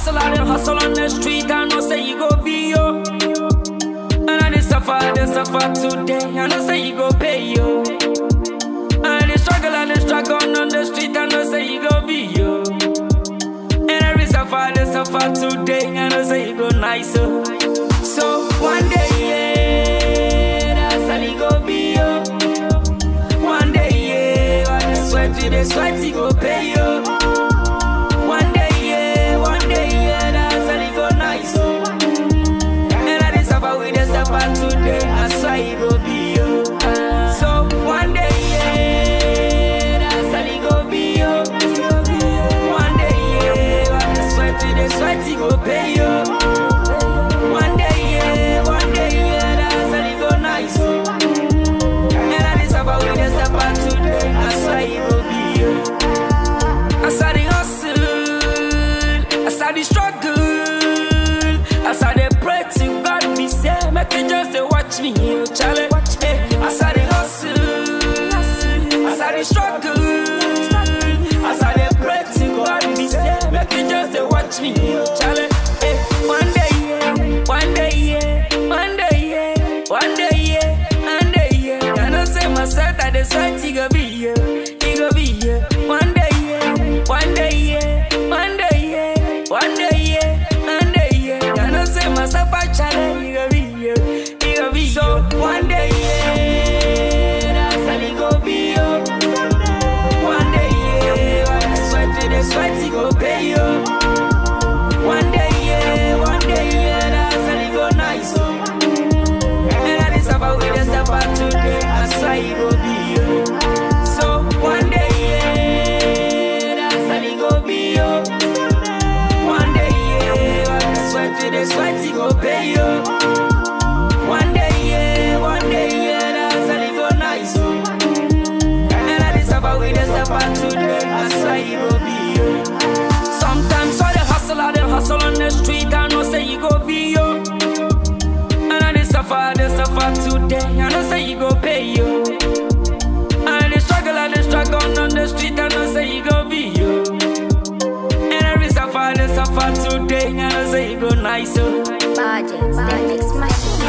hustle, I dey hustle on the street. I know say you go be yo. And I dey suffer, I dey suffer today. I know say you go pay yo. And I dey struggle, I dey struggle on the street. I know say you go be yo. And every suffer, I dey suffer today. I know say you go nice yo. So one day, yeah, that's how you go be yo. One day, yeah, I dey sweat, you dey sweat, you go pay yo. One day, yeah, one day, yeah, that's how you go nice yo. And I dey suffer with the suffer today. I swear you go be yo. So one day, yeah, that's how you go be yo. One day, yeah, I dey sweat, you dey sweat, you go pay yo. One day, yeah, one day, yeah, that's how you go nice yo. And I dey suffer with the suffer today. I swear you go be yo. As I dey hustle, as I dey struggle, as I dey pray to God, me say, make you just dey watch me, you challenge. Eh, As I dey hustle, as I dey struggle, as I dey pray to God, me say, make you just dey watch me, you challenge. Eh, One day, yeah, one day, yeah, one day, yeah, one day, yeah, one day, yeah. I know say myself that the sweat, he go be yeah, he go be yeah. One day, yeah, one day, yeah, one day, yeah, one day, yeah, one day, yeah. I know say myself I challenge, he go be yeah, he go be so. One day, yeah, that's how he go be yo. One day, yeah, when I sweat to the sweat, he go pay yo. One day, yeah, one day, yeah, that's how he go nice oh. And I dey suffer with the suffer today. I swear he go be yo. So one day, yeah, that's how he go be yo. One day, yeah, when I sweat to the sweat, he go pay yo. One day, yeah, one day, yeah, that's how he go nice oh. And I dey suffer with the suffer today. I swear he go be yo. Sometimes I dey hustle, I dey hustle on the street. I know say you go be yo. And I dey suffer, I dey suffer today. I know say you go pay yo. And I dey struggle, I dey struggle on the street. I know say you go be yo. And every suffer, I dey suffer today. I know say you go nice yo. Budget, the mix master.